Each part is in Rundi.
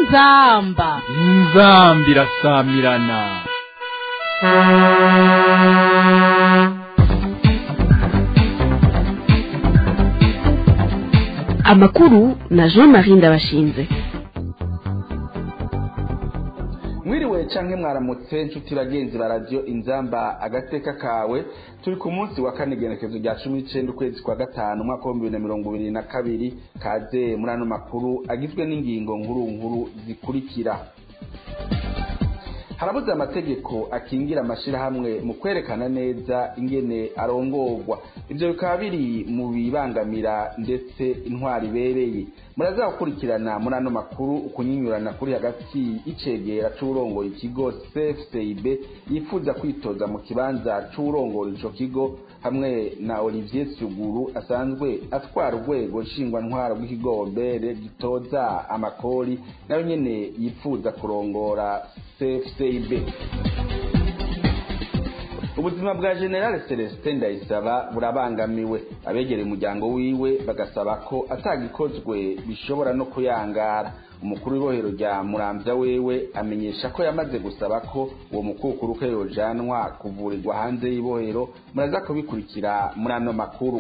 inzamba inzambi irasamirana amakuru na jean marie ndabashinze mwiriwe canke mwaramutse nshuti bagenzi ba radiyo inzamba agateka kawe turi ku munsi wa kane igenekezo rya cumi n'icenda ukwezi kwa gatanu umwaka w'ibihumbi bibiri na mirongo ibiri na kabiri kaze muri ano makuru agizwe n'ingingo nkuru nkuru zikurikira harabuze amategeko akingira amashirahamwe mu kwerekana neza ingene arongorwa ivyo bikaba biri mu bibangamira ndetse intwari ibereye muraza gukurikirana muri ano makuru ukunyinyurana kuri hagati y'icegera c'uwurongoye ikigo cfcib yifuza kwitoza mu kibanza c'uwurongoye ico kigo hamwe na olivier suguru asanzwe atwara urwego nshingwantwaro rw'ikigo obere gitoza amakori nawe nyene yifuza kurongora cfcib ubuzima bwa generale celestin ndayisaba burabangamiwe abegereye umuryango wiwe bagasaba ko atagikozwe bishobora no kuyangara umukuru w'ibohero rya muramvya wewe amenyesha ko yamaze gusaba ko uwo mukukuruke yojanwa kuvurirwa hanze y'ibohero muraza kubikurikira muri ano makuru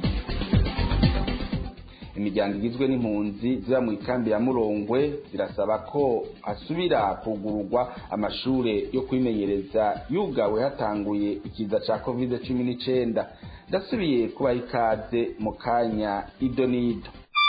imiryango igizwe n'impunzi ziba mu ikambi ya murongwe zirasaba ko hasubira kugururwa amashure yo kwimenyereza yugawe hatanguye ikiza ca covid cumi n'icenda ndasubiye kubaha ikaze mu kanya ido n'ido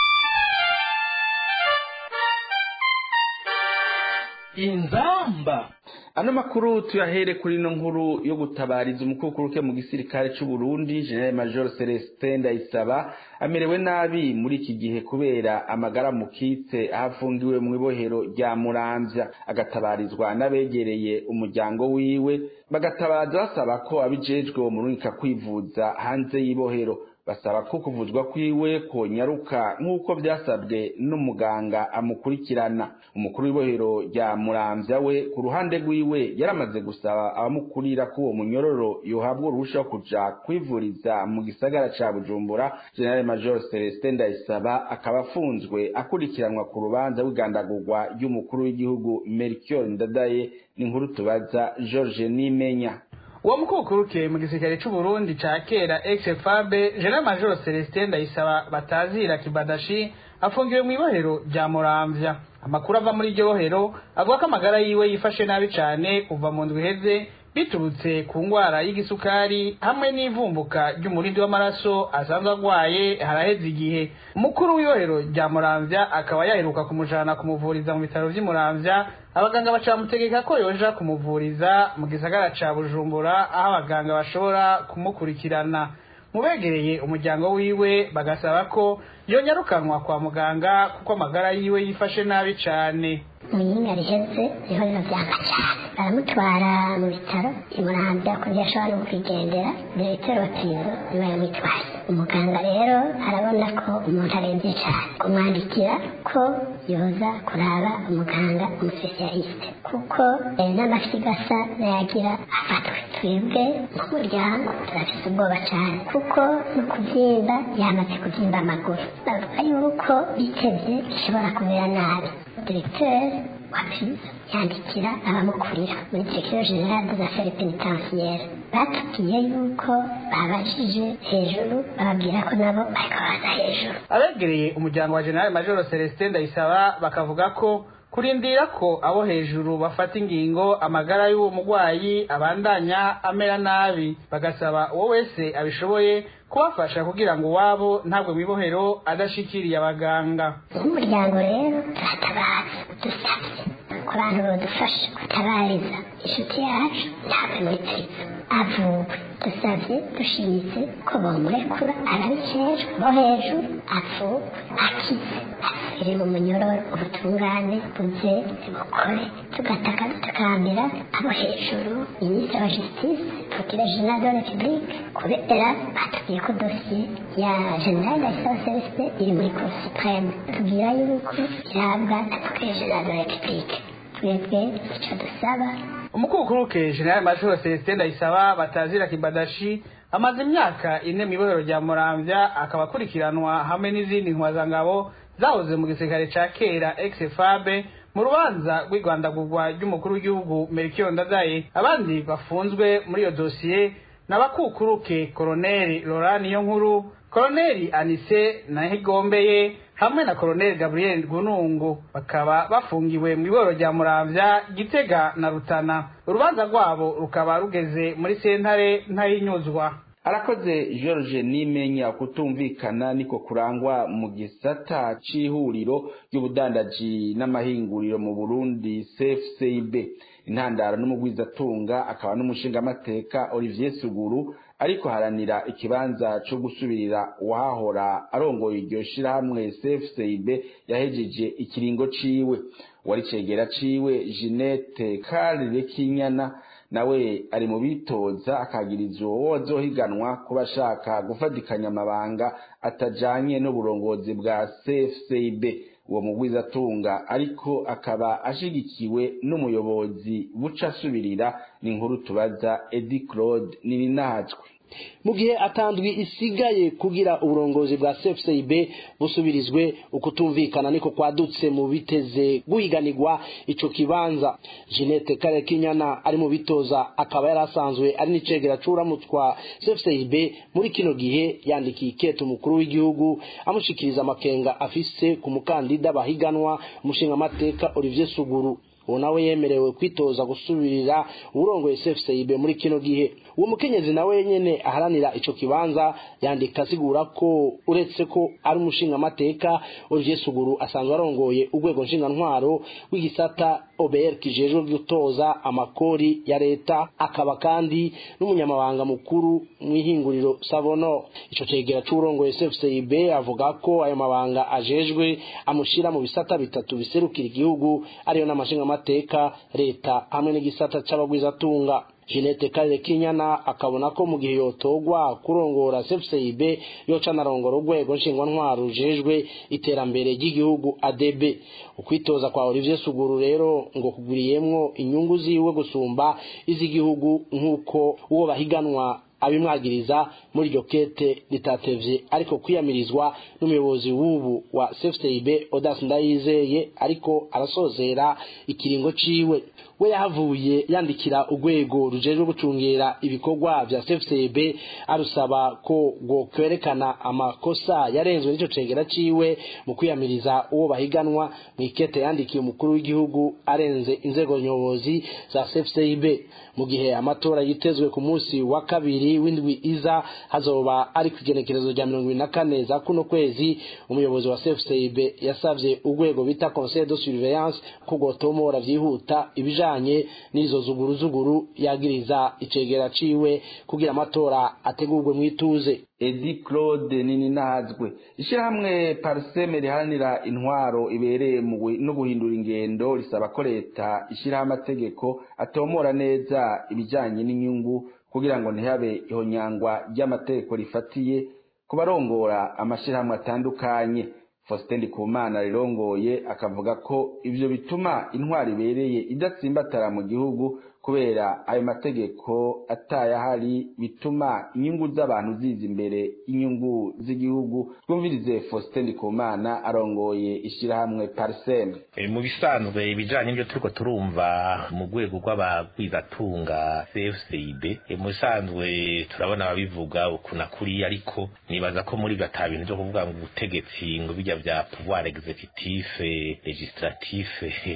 inzamba ano makuru tuyahere kuri ino nkuru yo gutabariza umukukuruke mu gisirikare c'u Burundi General Major Celestin Ndayisaba amerewe nabi muri iki gihe kubera amagara mukitse ahafungiwe mu ibohero rya Muramvya agatabarizwa n'abegereye umuryango wiwe bagatabaza basaba ko abijejwe wo murungika kwivuza hanze y'ibohero basaba ko kuvuzwa kwiwe konyaruka nk'uko byasabwe n'umuganga amukurikirana umukuru w'ibohero rya muramvya we ku ruhande rwiwe yaramaze gusaba abamukurira ko uwo munyororo yohabwa uruhusha wo kuja kwivuriza mu gisagara ca bujumbura general major celestin ndayisaba akaba afunzwe akurikiranwa ku rubanza rw'igandagurwa ry'umukuru w'igihugu melchior ndadaye n'inkuru tubaza george nimenya uwo mukukuruke mu gisirikare c'u Burundi ca kera ex-FAB General Major Celestin Ndayisaba batazira kibadashi afungiwe mu ibohero rya Muramvya amakuru ava muri iryo bohero avuga ko amagara yiwe yifashe nabi cane kuva mu ndwi iheze biturutse ku ngwara y'igisukari hamwe n'ivumbuka ry'umurindi w'amaraso asanzwe agwaye haraheze igihe umukuru w'ibohero rya muramvya akaba yaheruka kumujana kumuvuriza mu bitaro vy'i muramvya abaganga baca bamutegeka ko yoja kumuvuriza mu gisagara ca bujumbura aho abaganga bashobora kumukurikirana mubegereye umuryango wiwe bagasaba ko yonyarukanwa kwa muganga kuko amagara yiwe yifashe nabi cane mwiyinga riheze niho biba vyanga cane baramutwara mu bitaro imurambya kugira ashobora no kwigendera diregiteri watizo niwe yamutwaye umuganga rero arabona ko umuntu aremvye cane kumwandikira ko yoza kuraba umuganga umusosiyaliste kuko n'amafyigo asa nayagira afatwe twebwe nk'umuryango turafise ubwoba cane kuko no kuvyimba yamaze kuvyimba amaguru bavuga yuko bitevye bishobora kumera nabi diregiteri wa prizo yandikira abamukurira muri direction generale des affaires pénitentiaires batubwiye yuko babajije hejuru bababwira ko nabo bariko baza hejuru abegereye umuryango wa general major celestin ndayisaba bakavuga ko kurindira ko abo hejuru bafata ingingo amagara y'uwo mugwayi abandanya amera nabi bagasaba uwo wese abishoboye kubafasha kugira ngo uwabo ntabwo mwibohero adashikiriye abaganga nk'umuryango rero turatabaza dusabye ku bantu badufasha gutabariza inshuti yacu ntabwo muri twiza avugwe dusabye dushimitse ko bamurekura arabijejwe bo hejuru avugwe akize asubire mu munyororo ubutungane buze bukore tugataka dutakambira abo hejuru minisitiri wa justice procureur general de la republique kubera batubwiye ko dosiye ya general ndayisaba celestin iri muri cour supreme tubwira yuko irabwa na procureur general de la republique twebwe icyo dusaba umukukuruke general major celestin ndayisaba batazira kibadashi amaze imyaka ine mu ibohero rya muramvya akaba akurikiranwa hamwe n'izindi ntwazangabo zahoze mu gisirikare ca kera ex-fabe mu rubanza rw'igwandagurwa ry'umukuru w'igihugu Melchior Ndadaye abandi bafunzwe muri iyo dosiye n'abakukuruke koroneli Laurent Niyonkuru koroneli Anise Nahigombeye hamwe na koroneli Gabriel Gunungu bakaba bafungiwe mu iboro rya Muramvya Gitega na Rutana urubanza rwabo rukaba rugeze muri sentare ntayinyuzwa arakoze george nimenya kutumvikana niko kurangwa mu gisata c'ihuriro ry'ubudandaji n'amahinguriro mu burundi cfcib intandaro n'umugwizatunga akaba n'umushingamateka olivier suguru ariko haranira ikibanza co gusubirira uwahahora arongoye iryo shirahamwe cfcib yahejeje ikiringo ciwe wari cegera ciwe jeanette karire kinyana nawe ari mu bitoza akagiriza uwo wazohiganwa kuba ashaka gufatikanya amabanga atajanye n'uburongozi bwa cfcib uwo mugwizatunga ariko akaba ashigikiwe n'umuyobozi buca asubirira ni inkuru tubaza edi claude nininahajwe mu gihe atandwi isigaye kugira uburongozi bwa CFCIB busubirizwe ukutumvikana niko kwadutse mu biteze guhiganirwa ico kibanza Jeanette Kare Kinyana ari mu bitoza akaba yarasanzwe ari n'icegera c'uramutwa CFCIB muri kino gihe yandikiye ikete umukuru w'igihugu amushikiriza amakenga afise ku mukandida bahiganwa umushinga mateka Olivier Suguru uwo nawe yemerewe kwitoza gusubirira uburongoye CFCIB muri kino gihe uwo mukenyezi nawe nyene aharanira ico kibanza yandika asigura ko uretse ko ari umushinga mateka Olivier Suguru asanzwe arongoye urwego nshinga ntwaro w'igisata OBR kijejwe gutoza amakori ya leta akaba kandi n'umunyamabanga mukuru mw'ihinguriro Savono ico cegera c'urongoye CFCIB avuga ko ayo mabanga ajejwe amushira mu bisata bitatu biserukira igihugu ariyo n'amashinga mateka leta hamwe n'igisata c'abagwizatunga Jeanette Kare Kinyana akabona ko mu gihe yotogwa kurongora CFCIB yoca narongora urwego nshingwantwaro rujejwe iterambere ry'igihugu ADB ukwitoza kwa Olivier Suguru rero ngo kuguriyemwo inyungu ziwe gusumba iz'igihugu nk'uko uwo bahiganwa abimwagiriza muri iryo kete ritatevye ariko kwiyamirizwa n'umuyobozi w'ubu wa CFCIB Odas Ndayizeye ariko arasozera ikiringo ciwe we yahavuye yandikira urwego rujejwe gucungera ibikorwa vya CFCIB arusaba ko ngo kwerekana amakosa yarenzwe n'ico cegera ciwe mu kwiyamiriza uwo bahiganwa mu ikete yandikiye umukuru w'igihugu arenze inzego nyobozi za CFCIB mu gihe amatora yitezwe ku munsi wa kabiri w'indwi iza hazoba ari ku igenekerezo rya mirongo ibiri na kane za kuno kwezi umuyobozi wa CFCIB yasavye urwego bita Conseil de Surveillance ko gotomora vyihuta ibijanye n'izo zuguru zuguru yagiriza icegera ciwe kugira amatora ategurwe mwituze edi claude nini nahazwe ishyirahamwe pariseme riharanira intwaro ibereye no guhindura ingendo risaba ko leta ishyiraho amategeko atomora neza ibijyanye n'inyungu kugira ngo ntihabe ihonyangwa ry'amategeko rifatiye ku barongora amashyirahamwe atandukanye faustin ndikumana rirongoye akavuga ko ivyo bituma intwaro ibereye idatsimbatara mu gihugu kubera ayo mategeko atayahari bituma inyungu z'abantu ziza imbere inyungu z'igihugu twumvirize faustin ndikumana arongoye ishyirahamwe pariseme mu bisanzwe ibijanye n'ibyo turiko turumva mu rwego rw'abagwizatunga cfcib mu bisanzwe turabona ababivuga ukuna kuriya ariko nibaza ko muri ibyo ata bintu vyo kuvuga ngo ubutegetsi ngo bijya vya pouvoir executif legislatif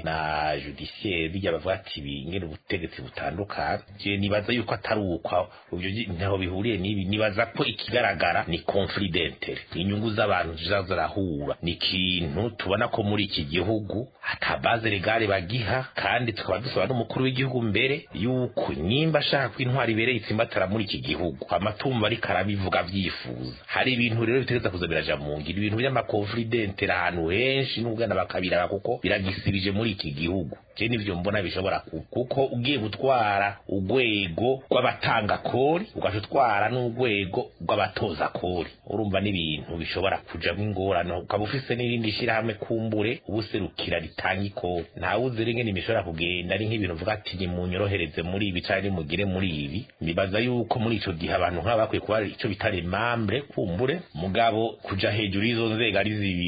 na judiciaire bijya bavuga ati bingene ubutegetsi butandukanye je nibaza yuko atari uko ivyo ntaho bihuriye n'ibi nibaza ko ikigaragara ni conflit d'intérêt inyungu z'abantu ziza zirahura ni ikintu tubona ko muri iki gihugu ata base legale bagiha kandi tukaba dusaba n'umukuru w'igihugu mbere yuko nimba ashaka ko intwari ibereye itsimbatara muri iki gihugu amatumba ariko arabivuga vyifuza hari ibintu rero bitegereza kuza biraja mu ngiro ibintu by'amakonflit d'intérêt ahantu henshi n'ubwana bakabiraba kuko biragisibije muri iki gihugu je nivyo mbona bishobora kuko ugiye gutwara urwego rw'abatanga kori ugaca utwara n'urwego rw'abatoza kori urumva n'ibintu bishobora kujamwo ingorane ukaba ufise n'irindi shirahamwe kumbure ubuserukira ritanga ikori ntawe uzi rero ingene bishobora kugenda ari nk'ibintu uvuga ati nimunyorohereze muri ibi canke nimugire muri ibi nibaza yuko muri ico gihe abantu nk'aba bakwiye kuba ico bita remambre kumbure mugabo kuja hejuru y'izo nzego ari zibiri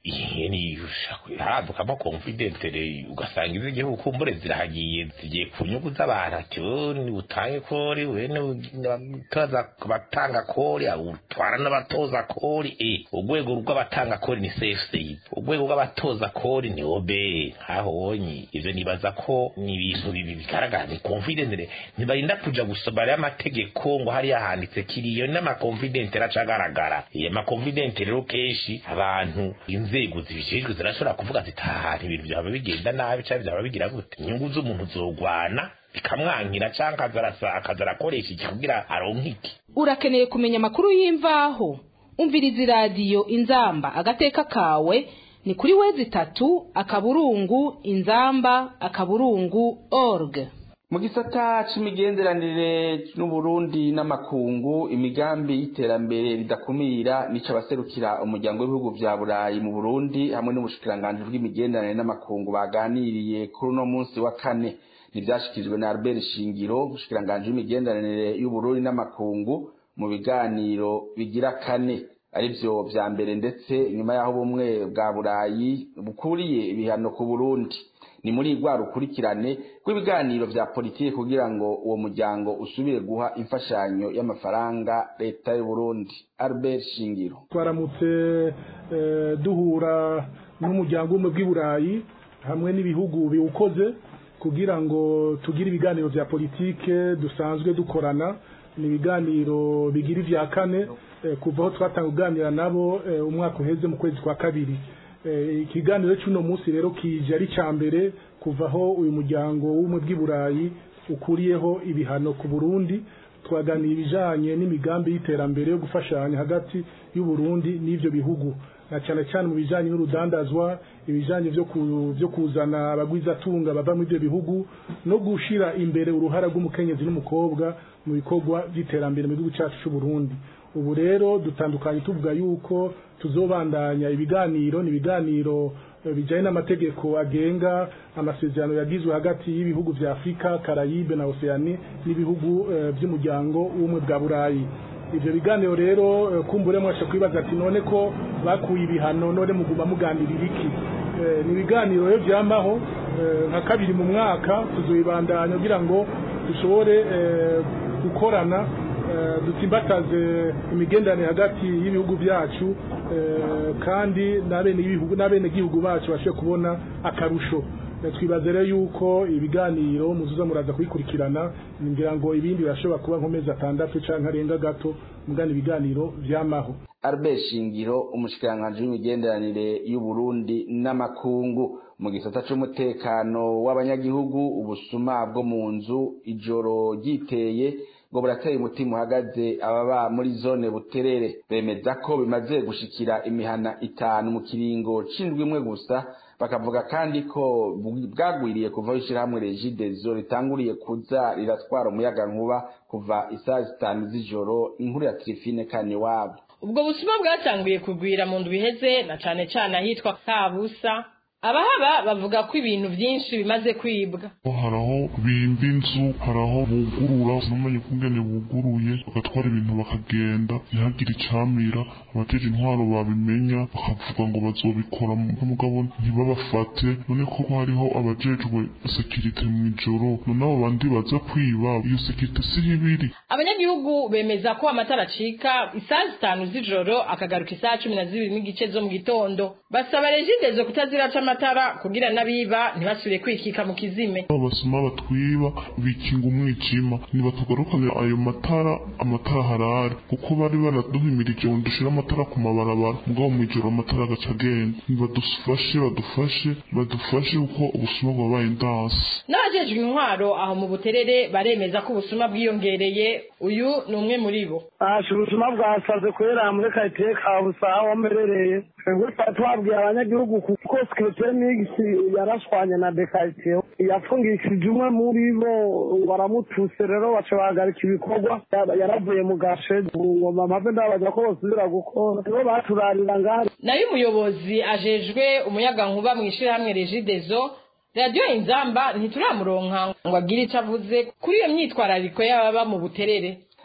haradukamo konfidentere ugasanga iz'igihugu kumbure zirahagiye zigiye ku nyungu z'abantu ati ni butange kori wene abatoza batanga kori utwara n'abatoza kori e urwego rw'abatanga kori ni cfc urwego rw'abatoza kori ni obe nkaho wonye ivyo nibaza ko ni ibintu bibi bigaragara ni konfidentere ntibarinda kuja gusoma rero amategeko ngo hariya handitse kiriyo n'amakonfidentere aca agaragara iyo makonfidentere rero kenshi abantu inzego zibijejwe zirashobora kuvuga ziti aha ibintu byaba bigenda nabi cyangwa byaba bigira gute inyungu z'umuntu zogwana bikamwankira cyangwa akaza arakoresha iki kugira aronke iki urakeneye kumenya amakuru y'imvaho umviriza iradiyo inzamba agateka kawe ni kuri wezi itatu akaburungu inzamba akaburungu org mu gisata c'imigenderanire n'uburundi n'amakungu imigambi y'iterambere ridakumira nico abaserukira umuryango w'ibihugu vya burayi mu burundi hamwe n'ubushikiranganji bw'imigenderanire n'amakungu baganiriye kuri uno munsi wa kane ntivyashikirijwe na albert shingiro ubushikiranganji w'imigenderanire y'uburundi n'amakungu mu biganiro bigira kane arivyo vya mbere ndetse nyuma y'aho ubumwe bwa burayi bukuriye ibihano ku burundi ni muri rwa rukurikirane rw'ibiganiro vya politiki kugira ngo uwo muryango usubire guha imfashanyo y'amafaranga leta y'u Burundi Albert Shingiro twaramutse duhura n'umuryango w'ubumwe bw'i Burayi hamwe n'ibihugu biwukoze kugira ngo tugire ibiganiro vya politike dusanzwe dukorana ni ibiganiro bigira ivya kane kuva aho twatanga kuganira nabo umwaka uheze mu kwezi kwa kabiri ikiganiro cy'uno munsi rero kije ari cya mbere kuva aho uyu muryango w'ubumwe bw'i burayi ukuriyeho ibihano ku burundi twaganira ibijyanye n'imigambi y'iterambere yo gufashanya hagati y'u Burundi n'ibyo bihugu na cyane cyane mu bijyanye n'urudandazwa ibijyanye byo kuzana abagwizatunga bava muri ibyo bihugu no gushyira imbere uruhara rw'umukenyezi n'umukobwa mu bikorwa by'iterambere mu gihugu cyacu cy'u Burundi ubu rero dutandukanye tuvuga yuko tuzobandanya ibiganiro ni ibiganiro bijyanye n'amategeko agenga amasezerano yagizwe hagati y'ibihugu vya Afrika Karayibe na Oceani n'ibihugu by'umuryango w'ubumwe bwa Burayi ivyo biganiro rero kumbure mwasha kwibaza ati none ko bakuye ibihano none muguma muganirira iki ni ibiganiro rero vyamaho nka kabiri mu mwaka tuzobandanya kugira ngo dushobore gukorana dutsimbataze imigenderanire hagati y'ibihugu byacu kandi n'abene gihugu bacu bashe kubona akarusho twibaze rero yuko ibiganiro muzuza muraza kubikurikirana ngira ngo ibindi birashobora kuba nk'amezi atandatu cyangwa arenga gato mugana ibiganiro vyamaho Albert Shingiro umushikiranganji w'imigenderanire y'u Burundi n'amakungu mu gisata c'umutekano w'abanyagihugu ubusuma bwo mu nzu ijoro ryiteye ngo burateye umutima uhagaze ababa muri zone buterere bemeza ko bimaze gushikira imihana itanu mu kiringo c'indwi imwe gusa bakavuga kandi ko bwagwiriye kuva ishirahamwe regidezo ritanguriye kuza riratwara umuyaga nkuba kuva isaha zitanu z'ijoro inkuru ya Trifine kane wabo ubwo busuma bwatanguye kugwira mu ndwi iheze na cane cane ahitwa Kabusa abahaba bavuga ko ibintu byinshi bimaze kwibwa hari aho bimba inzu hari aho bugurura sinamenye kungene buguruye bagatwara ibintu bakagenda ntihagire icamira abateje intwaro babimenya bakavuga ngo bazobikora mugabo ntibabafate none ko hariho abajejwe sekirite mu ijoro none abo bandi baza kwiba iyo sekirite siho ibiri abanyagihugu bemeza ko amatara acika isaha zitanu z'ijoro akagaruka isaha cumi na zibiri n'igice zo mu gitondo basaba regidezo kutaziraca amatara kugira n'abiba ntibasubire kwikika mu kizime abasoma batwiba bikinga umwijima ntibatugarukane ayo matara amatara harare kuko bari baraduhimirije ngo dushire amatara ku mabarabara mugabo mw'ijoro amatara agaca agenda nibadufashe badufashe badufashe kuko ubusuma bwabaye ndansi n'abajejwe intwaro aho mu buterere baremeza ko ubusuma bwiyongereye uyu ni umwe muri bo asha ubusuma bwasaze kubera muri karitsiye ka busaha aho mberereye twebwe twari twabwiye abanyagihugu kuko sekirite migisi yarashwanye na dekaritsiye yafungishije umwe muri bo ngo aramutuse rero baca bahagarika ibikorwa yaravuye mu gashe ngo mpave ndabaza ko bosubira gukora nibo baturarira ngari nayo umuyobozi ajejwe umuyagankuba mu ishirahamwe regidezo radiyo inzamba ntituramuronka ngo agire icyo avuze kuri iyo myitwarariko y'ababa mu buterere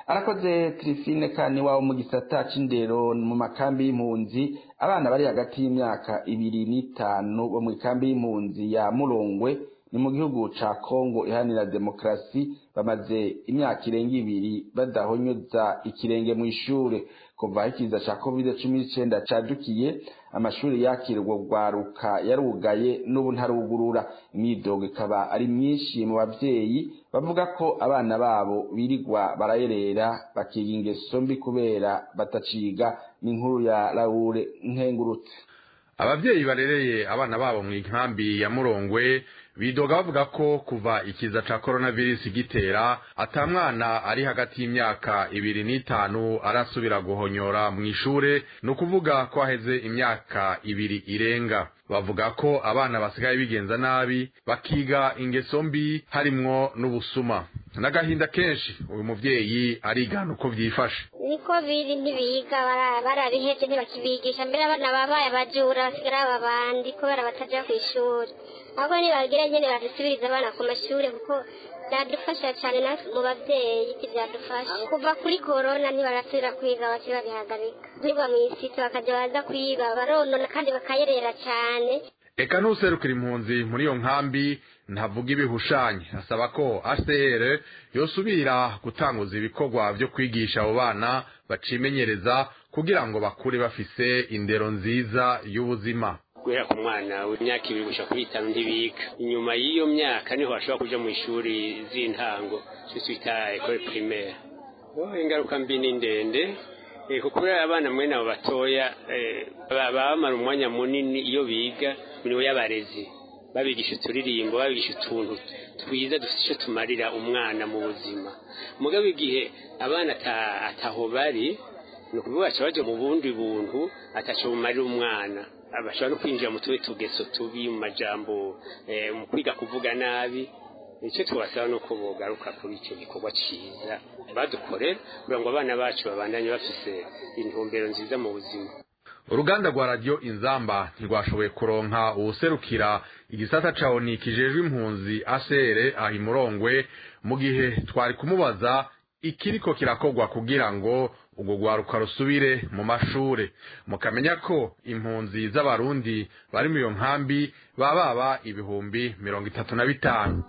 arakoze tirifine kani wabo mu gisata c'indero mu makambi y'impunzi abana bari hagati y'imyaka ibiri n'itanu bo mu ikambi y'impunzi ya murongwe ni mu gihugu ca kongo iharanira demokarasi bamaze imyaka irenga ibiri badahonyoza ikirenge mu ishure kuva ikiza ca covid cumi n'icenda cadukiye amashuri yakirwa rwaruka yarugaye n'ubu ntarugurura imyidogo ikaba ari myinshi mu bavyeyi bavuga ko abana babo birirwa barayerera bakiga ingeso mbi kubera bataciga n'inkuru ya laure nkengurutse abavyeyi barereye abana babo mu nkambi ya murongwe bidoga bavuga ko kuva ikiza ca coronavirus gitera ata mwana ari hagati y'imyaka ibiri n'itanu arasubira guhonyora mu ishure ni ukuvuga ko haheze imyaka ibiri irenga bavuga ko abana basigaye bigenza nabi bakiga ingeso mbi harimwo n'ubusuma n'agahinda kenshi uyu muvyeyi arigana uko vyifashe niko biri ntibiga barabihevye ntibakibigisha mbere abana babaye abajura basigara aba bandi kubera bataja kw'ishuri ahubwo nibagira nyene badusubiriza abana ku mashure kuko byadufasha cyane natwe mu babyeyi iki byadufasha kuva kuri korona ntibarasubira kwiga bakiri babihagarika nibwa mu isiti bakajya baza kwiga baronona kandi bakayerera cyane eka n'userukira impunzi muri iyo nkambi ntavuga ibihushanye asaba ko HCR yosubira gutanguza ibikorwa vyo kwigisha abo bana bacimenyereza kugira ngo bakure bafise indero nziza y'ubuzima guhera ku mwana w'imyaka ibiri gushika kuri itanu ntibiga inyuma y'iyo myaka niho bashobora kuja mu ishuri z'intango cyo twita ekole primaire ingaruka mbi ni ndende kuko abana mwene abo batoya baba bamara umwanya munini iyo biga nibo y'abarezi babigisha uturirimbo babigisha utuntu twiza dufite icyo tumarira umwana mu buzima mugabo igihe abana ataho bari ni ukuvuga baca baja mu bundi buntu ataco bumarira umwana bashobora no kwinjira mu tuwe tugeso tubi mu majambo mu kwiga kuvuga nabi icyo tubasaba ni uko bogaruka kuri icyo gikorwa cyiza badukorera kugira ngo abana bacu babandanye bafise intumbero nziza mu buzima uruganda rwa radiyo inzamba ntirwashoboye kuronka uwuserukira igisata ca oni kijejwe impunzi asere aha imurongwe mu gihe twari kumubaza ikiriko kirakorwa kugira ngo ubwo rwaruka rusubire mu mashure mukamenya ko impunzi z'abarundi bari mu iyo nkambi baba baba ibihumbi mirongo itatu na bitanu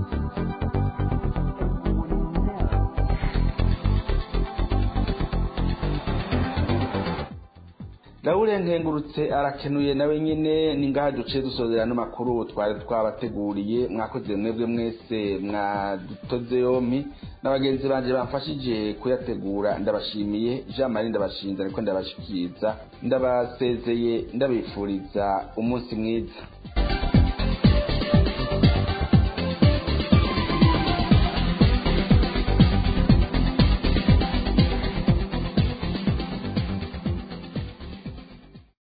Laure nkengurutse arakenuye nawe nyene ningaha duce dusozera n'amakuru twari twabateguriye mwakoze mwebwe mwese mwadutoze yompi n'abagenzi banje bamfashije kuyategura ndabashimiye Jean Marie ndabashinze ariko ndabashikiriza ndabasezeye ndabifuriza umunsi mwiza